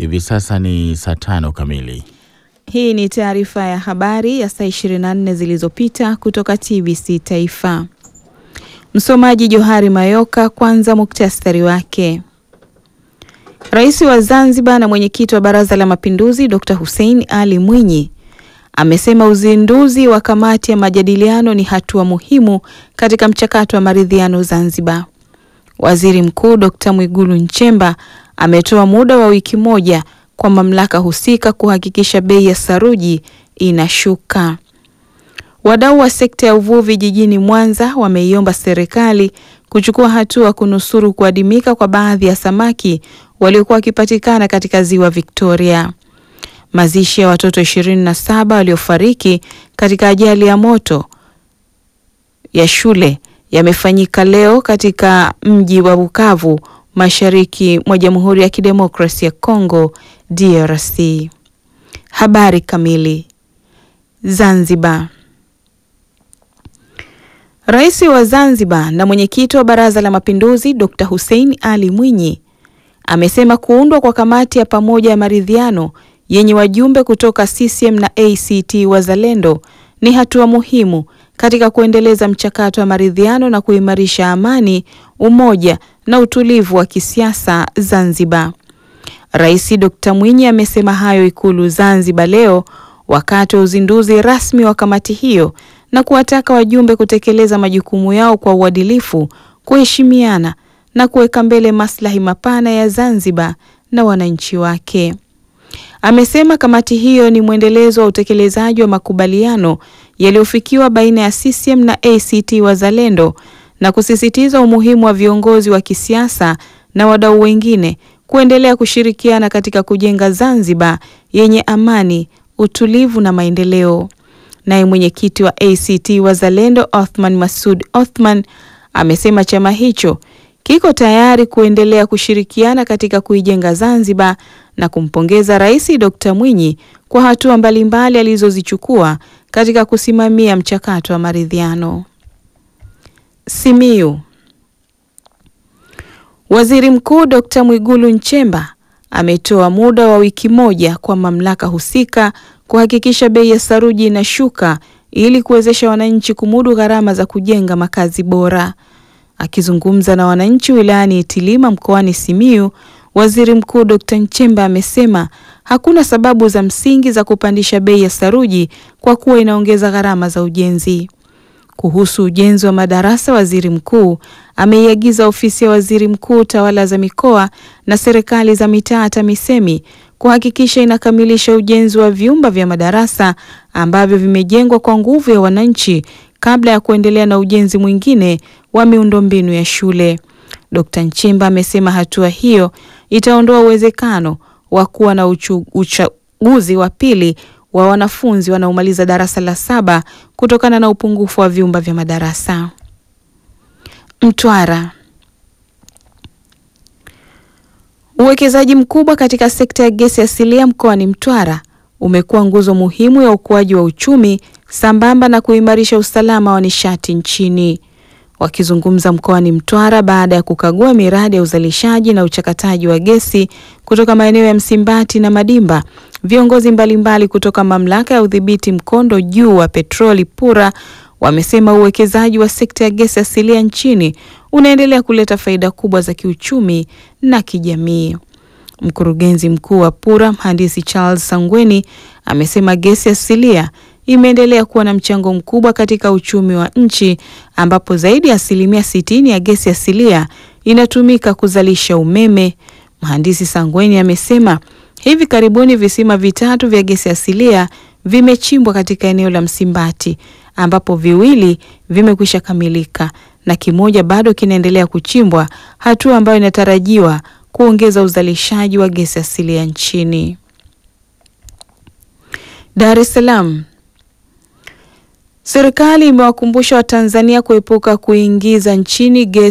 Hivi sasa ni saa tano kamili. Hii ni taarifa ya habari ya saa 24 zilizopita kutoka TBC Taifa. Msomaji Johari Mayoka. Kwanza muktasari wake. Rais wa Zanzibar na mwenyekiti wa Baraza la Mapinduzi Dr. Hussein Ali Mwinyi amesema uzinduzi wa kamati ya majadiliano ni hatua muhimu katika mchakato wa maridhiano Zanzibar. Waziri Mkuu Dr. Mwigulu Nchemba ametoa muda wa wiki moja kwa mamlaka husika kuhakikisha bei ya saruji inashuka. Wadau wa sekta ya uvuvi jijini Mwanza wameiomba serikali kuchukua hatua kunusuru kuadimika kwa baadhi ya samaki waliokuwa wakipatikana katika ziwa Victoria. Mazishi ya watoto 27 waliofariki katika ajali ya moto ya shule yamefanyika leo katika mji wa Bukavu mashariki mwa Jamhuri ya Kidemokrasia ya Kongo DRC. Habari kamili. Zanzibar. Rais wa Zanzibar na mwenyekiti wa Baraza la Mapinduzi Dr. Hussein Ali Mwinyi amesema kuundwa kwa kamati ya pamoja ya maridhiano yenye wajumbe kutoka CCM na ACT Wazalendo ni hatua muhimu katika kuendeleza mchakato wa maridhiano na kuimarisha amani, umoja na utulivu wa kisiasa Zanzibar. Rais Dr. Mwinyi amesema hayo Ikulu Zanzibar leo wakati wa uzinduzi rasmi wa kamati hiyo na kuwataka wajumbe kutekeleza majukumu yao kwa uadilifu, kuheshimiana na kuweka mbele maslahi mapana ya Zanzibar na wananchi wake. Amesema kamati hiyo ni mwendelezo wa utekelezaji wa makubaliano yaliyofikiwa baina ya CCM na ACT Wazalendo na kusisitiza umuhimu wa viongozi wa kisiasa na wadau wengine kuendelea kushirikiana katika kujenga Zanzibar yenye amani, utulivu na maendeleo. Naye mwenyekiti wa ACT Wazalendo Othman Masud Othman amesema chama hicho kiko tayari kuendelea kushirikiana katika kuijenga Zanzibar na kumpongeza Rais Dr. Mwinyi kwa hatua mbalimbali alizozichukua katika kusimamia mchakato wa maridhiano. Simiyu. Waziri Mkuu Dr. Mwigulu Nchemba ametoa muda wa wiki moja kwa mamlaka husika kuhakikisha bei ya saruji inashuka ili kuwezesha wananchi kumudu gharama za kujenga makazi bora. Akizungumza na wananchi wilayani Itilima mkoani Simiyu, Waziri Mkuu Dr. Nchemba amesema hakuna sababu za msingi za kupandisha bei ya saruji kwa kuwa inaongeza gharama za ujenzi. Kuhusu ujenzi wa madarasa, waziri mkuu ameiagiza ofisi ya waziri mkuu, tawala za mikoa na serikali za mitaa TAMISEMI kuhakikisha inakamilisha ujenzi wa vyumba vya madarasa ambavyo vimejengwa kwa nguvu ya wananchi kabla ya kuendelea na ujenzi mwingine wa miundombinu ya shule. Dkt. Nchemba amesema hatua hiyo itaondoa uwezekano wa kuwa na uchaguzi wa pili wa wanafunzi wanaomaliza darasa la saba kutokana na upungufu wa vyumba vya madarasa. Mtwara. Uwekezaji mkubwa katika sekta ya gesi asilia mkoani Mtwara umekuwa nguzo muhimu ya ukuaji wa uchumi sambamba na kuimarisha usalama wa nishati nchini. Wakizungumza mkoani Mtwara baada ya kukagua miradi ya uzalishaji na uchakataji wa gesi kutoka maeneo ya Msimbati na Madimba, viongozi mbalimbali kutoka mamlaka ya udhibiti mkondo juu wa petroli PURA wamesema uwekezaji wa sekta ya gesi asilia nchini unaendelea kuleta faida kubwa za kiuchumi na kijamii. Mkurugenzi mkuu wa PURA mhandisi Charles Sangweni amesema gesi asilia imeendelea kuwa na mchango mkubwa katika uchumi wa nchi ambapo zaidi ya asilimia sitini ya gesi asilia inatumika kuzalisha umeme. Mhandisi Sangweni amesema hivi karibuni visima vitatu vya gesi asilia vimechimbwa katika eneo la Msimbati ambapo viwili vimekwisha kamilika na kimoja bado kinaendelea kuchimbwa, hatua ambayo inatarajiwa kuongeza uzalishaji wa gesi asilia nchini. Dar es Salaam. Serikali imewakumbusha Watanzania kuepuka kuingiza nchini gesi